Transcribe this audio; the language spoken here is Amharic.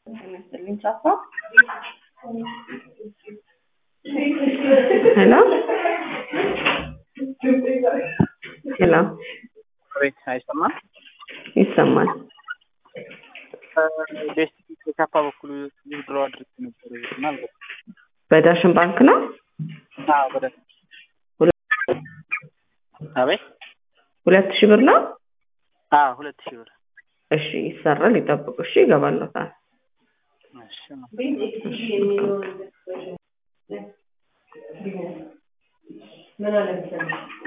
ይመስልኝ ቻፋ ሄሎ ሄሎ ቤት አይሰማም። ይሰማል። ቤት ከካፓ በኩል ድሮ አድርግ ነበር እና በዳሽን ባንክ ነው። ወደ አቤት ሁለት ሺህ ብር ነው። አዎ ሁለት ሺህ ብር እሺ ይሰራል። ይጠብቁ። እሺ ይገባለታል። እሺ ምን አለ